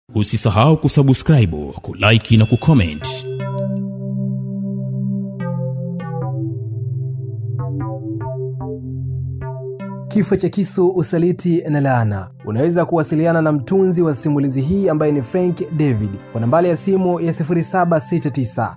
Usisahau kusubscribe, kulike na kucomment. Kifo cha kisu, usaliti na laana. Unaweza kuwasiliana na mtunzi wa simulizi hii ambaye ni Frank David kwa nambari ya simu ya 0769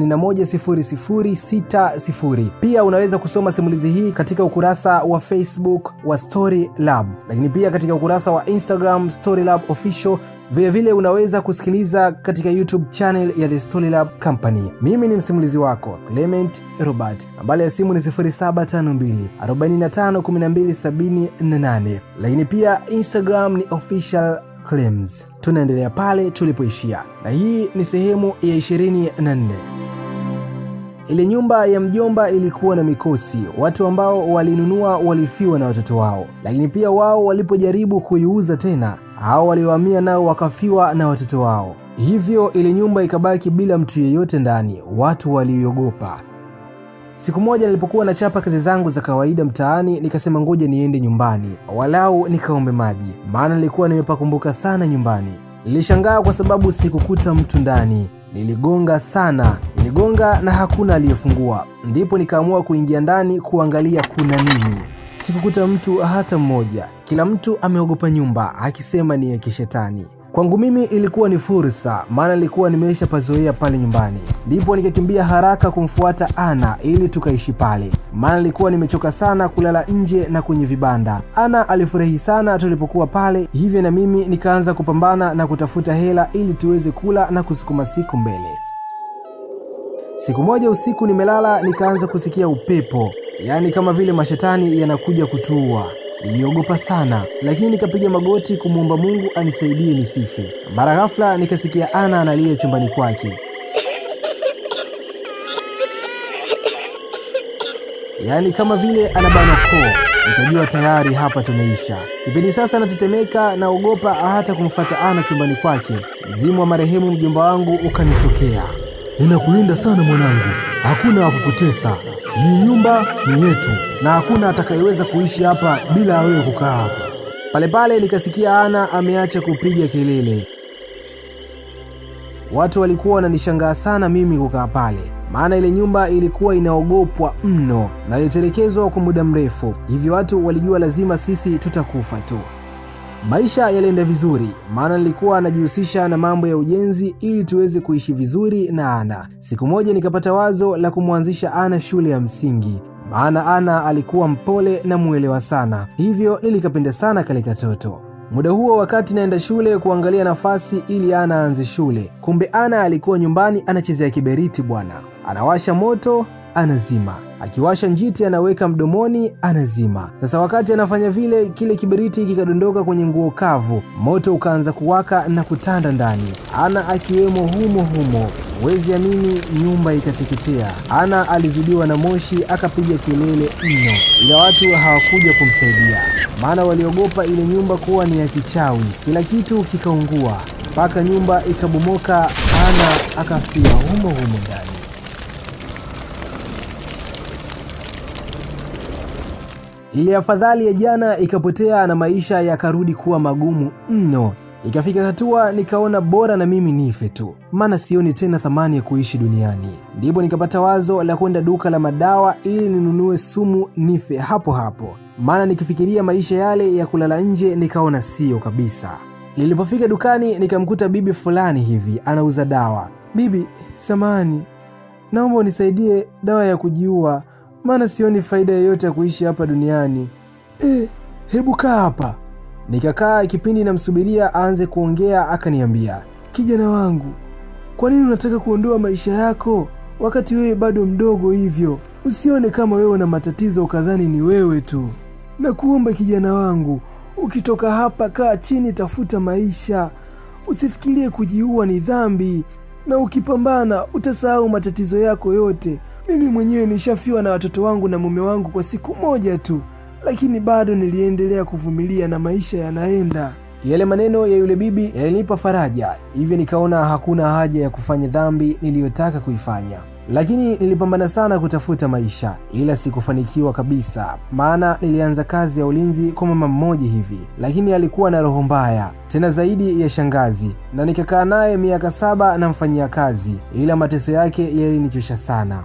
510060. Pia unaweza kusoma simulizi hii katika ukurasa wa Facebook wa Story Lab, lakini pia katika ukurasa wa Instagram Story Lab Official. Vilevile vile unaweza kusikiliza katika YouTube channel ya The Story Lab Company. Mimi ni msimulizi wako Clement Robert, nambari ya simu ni 0752 45 12 78, lakini pia Instagram ni official claims. Tunaendelea pale tulipoishia, na hii ni sehemu ya 24. Ile nyumba ya mjomba ilikuwa na mikosi. Watu ambao walinunua walifiwa na watoto wao, lakini pia wao walipojaribu kuiuza tena, hao waliohamia nao wakafiwa na watoto wao. Hivyo ile nyumba ikabaki bila mtu yeyote ndani. Watu waliogopa. Siku moja nilipokuwa nachapa kazi zangu za kawaida mtaani, nikasema ngoja niende nyumbani walau nikaombe maji, maana nilikuwa nimepakumbuka sana nyumbani. Nilishangaa kwa sababu sikukuta mtu ndani. Niligonga sana, niligonga na hakuna aliyefungua. Ndipo nikaamua kuingia ndani kuangalia kuna nini. Sikukuta mtu hata mmoja. Kila mtu ameogopa nyumba, akisema ni ya kishetani. Kwangu mimi ilikuwa ni fursa, maana nilikuwa nimeisha pazoea pale nyumbani. Ndipo nikakimbia haraka kumfuata Ana ili tukaishi pale, maana nilikuwa nimechoka sana kulala nje na kwenye vibanda. Ana alifurahi sana tulipokuwa pale, hivyo na mimi nikaanza kupambana na kutafuta hela ili tuweze kula na kusukuma siku mbele. Siku moja usiku nimelala, nikaanza kusikia upepo, yaani kama vile mashetani yanakuja kutuua. Niliogopa sana, lakini nikapiga magoti kumwomba Mungu anisaidie nisife. Mara ghafla nikasikia Ana analia chumbani kwake, yaani kama vile anabana koo. Nikajua tayari hapa tumeisha. Kipindi sasa natetemeka, naogopa hata kumfuata Ana chumbani kwake. Mzimu wa marehemu mjomba wangu ukanitokea. Ninakulinda sana mwanangu, hakuna wa kukutesa. Hii nyumba ni yetu na hakuna atakayeweza kuishi hapa bila ya wewe kukaa hapa. Pale pale nikasikia Ana ameacha kupiga kelele. Watu walikuwa wananishangaa sana mimi kukaa pale, maana ile nyumba ilikuwa inaogopwa mno na ilitelekezwa kwa muda mrefu, hivyo watu walijua lazima sisi tutakufa tu. Maisha yalienda vizuri, maana nilikuwa najihusisha na mambo ya ujenzi ili tuweze kuishi vizuri na Ana. Siku moja nikapata wazo la kumwanzisha Ana shule ya msingi, maana Ana alikuwa mpole na mwelewa sana, hivyo nilikapenda sana kale katoto. Muda huo wakati naenda shule kuangalia nafasi ili Ana aanze shule, kumbe Ana alikuwa nyumbani anachezea kiberiti bwana, anawasha moto anazima akiwasha njiti anaweka mdomoni anazima. Sasa wakati anafanya vile, kile kiberiti kikadondoka kwenye nguo kavu, moto ukaanza kuwaka na kutanda ndani, Ana akiwemo humo humo. Huwezi amini, nyumba ikateketea. Ana alizidiwa na moshi, akapiga kelele mno, ila watu hawakuja kumsaidia, maana waliogopa ile nyumba kuwa ni ya kichawi. Kila kitu kikaungua mpaka nyumba ikabomoka, Ana akafia humo humo ndani. Ile afadhali ya jana ikapotea na maisha yakarudi kuwa magumu mno. Ikafika hatua nikaona bora na mimi nife tu, maana sioni tena thamani ya kuishi duniani. Ndipo nikapata wazo la kwenda duka la madawa ili ninunue sumu nife hapo hapo, maana nikifikiria maisha yale ya kulala nje nikaona sio kabisa. Nilipofika dukani nikamkuta bibi fulani hivi anauza dawa. Bibi, samani, naomba unisaidie dawa ya kujiua maana sioni faida yoyote ya kuishi hapa duniani. E, hebu kaa hapa. Nikakaa kipindi namsubiria aanze kuongea, akaniambia, kijana wangu, kwa nini unataka kuondoa maisha yako wakati wewe bado mdogo hivyo? Usione kama wewe una matatizo ukadhani ni wewe tu. Nakuomba kijana wangu, ukitoka hapa kaa chini, tafuta maisha. Usifikirie kujiua ni dhambi, na ukipambana utasahau matatizo yako yote. Mimi mwenyewe nishafiwa na watoto wangu na mume wangu kwa siku moja tu, lakini bado niliendelea kuvumilia na maisha yanaenda. Yale maneno ya yule bibi yalinipa faraja, hivyo nikaona hakuna haja ya kufanya dhambi niliyotaka kuifanya. lakini nilipambana sana kutafuta maisha, ila sikufanikiwa kabisa, maana nilianza kazi ya ulinzi kwa mama mmoja hivi, lakini alikuwa na roho mbaya tena zaidi ya shangazi, na nikakaa naye miaka saba namfanyia kazi, ila mateso yake yalinichosha sana.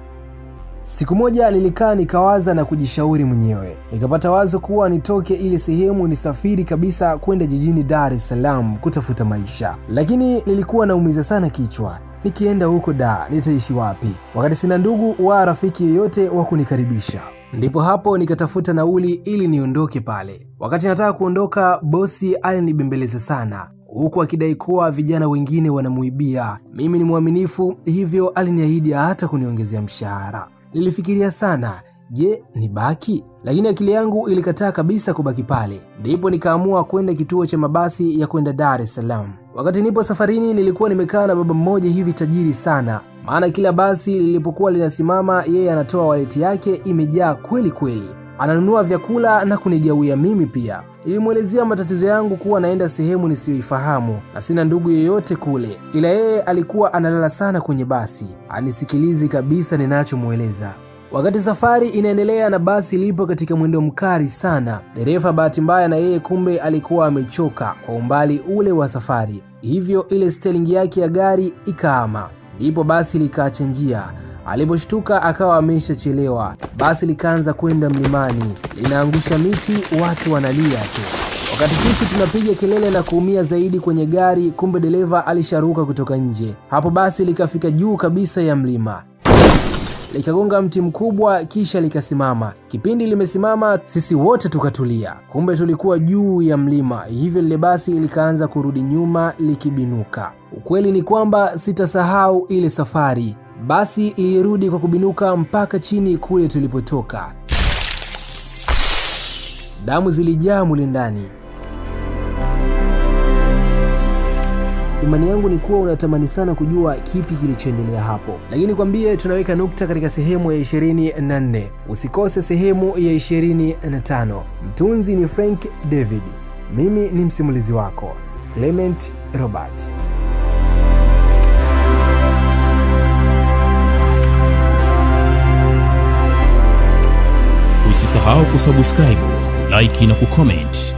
Siku moja nilikaa nikawaza na kujishauri mwenyewe, nikapata wazo kuwa nitoke ile sehemu nisafiri kabisa kwenda jijini Dar es Salaam kutafuta maisha, lakini nilikuwa naumiza sana kichwa. Nikienda huko da nitaishi wapi, wakati sina ndugu wa rafiki yeyote wa kunikaribisha? Ndipo hapo nikatafuta nauli ili niondoke pale. Wakati nataka kuondoka, bosi alinibembeleza sana huku akidai kuwa vijana wengine wanamuibia. Mimi ni mwaminifu, hivyo aliniahidi hata kuniongezea mshahara. Nilifikiria sana, je, nibaki? Lakini akili yangu ilikataa kabisa kubaki pale. Ndipo nikaamua kwenda kituo cha mabasi ya kwenda Dar es Salaam. Wakati nipo safarini, nilikuwa nimekaa na baba mmoja hivi tajiri sana, maana kila basi lilipokuwa linasimama, yeye anatoa waleti yake imejaa kweli kweli, ananunua vyakula na kunigawia mimi pia. Nilimwelezea matatizo yangu kuwa naenda sehemu nisiyoifahamu na sina ndugu yeyote kule, ila yeye alikuwa analala sana kwenye basi, anisikilizi kabisa ninachomweleza. Wakati safari inaendelea na basi lipo katika mwendo mkali sana, dereva bahati mbaya na yeye kumbe alikuwa amechoka kwa umbali ule wa safari, hivyo ile stelingi yake ya gari ikaama, ndipo basi likaacha njia. Aliposhtuka akawa ameshachelewa. Basi likaanza kwenda mlimani, linaangusha miti, watu wanalia tu. Wakati sisi tunapiga kelele na kuumia zaidi kwenye gari, kumbe dereva alisharuka kutoka nje. Hapo basi likafika juu kabisa ya mlima likagonga mti mkubwa kisha likasimama. Kipindi limesimama, sisi wote tukatulia, kumbe tulikuwa juu ya mlima, hivyo lile basi likaanza kurudi nyuma likibinuka. Ukweli ni kwamba sitasahau ile safari. Basi lilirudi kwa kubinuka mpaka chini kule tulipotoka. Damu zilijaa mule ndani. Imani yangu ni kuwa unatamani sana kujua kipi kilichoendelea hapo, lakini kwambie, tunaweka nukta katika sehemu ya 24. Usikose sehemu ya 25. Mtunzi ni Frank David, mimi ni msimulizi wako Clement Robert. Usisahau kusubscribe, kulike na kucomment